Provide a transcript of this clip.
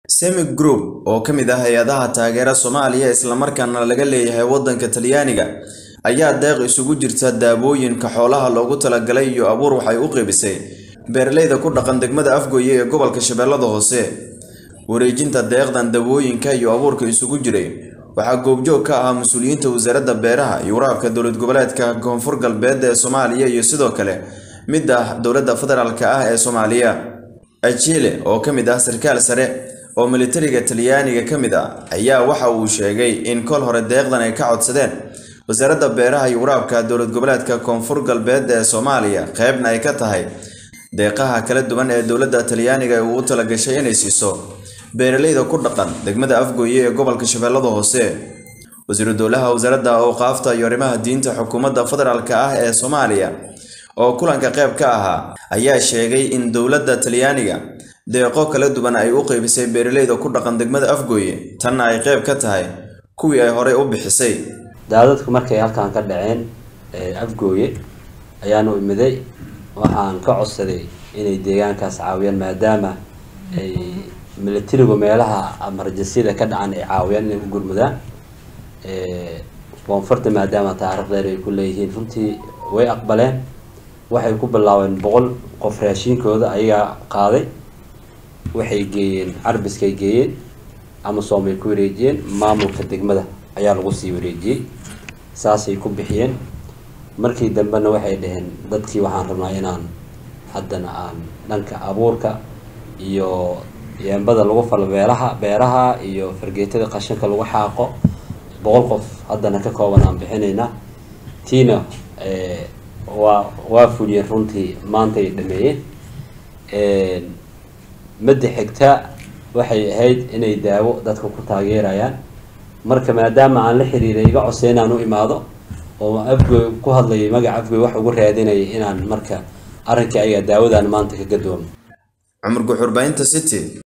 semi group oo ka mid ah hay-adaha taageera soomaaliya islamarkaana laga leeyahay waddanka talyaaniga ayaa deeq isugu jirta daawooyinka xoolaha loogu talagalay iyo abuur waxay u qeybisay beeralayda ku dhaqan degmada afgooye ee gobolka shabeellada hoose wareejinta deeqdan dawooyinka iyo abuurka isugu jiray waxaa goobjoog ka ahaa mas-uuliyiinta wasaaradda beeraha iyo waraabka dowlad goboleedka koonfur galbeed ee soomaaliya iyo sidoo kale mid ah dowladda federaalk ah ee soomaaliya ajile oo ka mid ah sarkaal sare oo militariga talyaaniga ka mid ah ayaa waxa uu sheegay in kol hore deeqdan ay ka codsadeen wasaaradda beeraha iyo waraabka dowlad goboleedka koonfur galbeed ee soomaaliya qeybna ay ka tahay deeqaha kala duwan ee dowladda talyaaniga uu u talagashay inay siiso beeralayda ku dhaqan degmada afgooye ee gobolka shabeellada hoose wasiiru dowlaha wasaaradda awqaafta iyo arrimaha diinta xukuumadda federaalk ah ee soomaaliya oo kulanka qayb ka ahaa ayaa sheegay in dowladda talyaaniga deeqo kala duwan ay u qeybisay beeralayda ku dhaqan degmada afgooye tanna ay qayb ka tahay kuwii ay horey u bixisay daadadku markay halkan ka dhaceen afgooye ayaanu imiday waxaan ka codsaday inay deegaankaas caawiyaan maadaama ay militarigu meelaha amarjasyada ka dhacan ay caawiyaan inay u gurmudaan koonfurta maadaama taariikh dheer ay ku leeyihiin runtii way aqbaleen waxay ku bilaabeen boqol qof raashiinkooda ayagaa qaaday waxay geeyeen carbiskay geeyeen amasom ay ku wareejiyeen maamulka degmada ayaa lagu sii wareejiyey saasay ku bixiyeen markii dambena waxay dhaheen dadkii waxaan rabnaa inaan haddana aan dhanka abuurka iyo yeembada lagu falo beeraha beeraha iyo fargeetada qashinka lagu xaaqo boqol qof haddana ka kooban aan bixinaynaa tiina waa waa fuliyeen runtii maantay dhameeyeen madda xigta waxay ahayd inay daawo dadka ku taageerayaan marka maadaama aan la xiriiray iga codsay inaan u imaado oo afgoy ku hadlayay magaca afgoy wax ugu raadinayay inaan marka arrinkii ayaga daawadaan maanta ka gadoomo cumar guxurbaynta city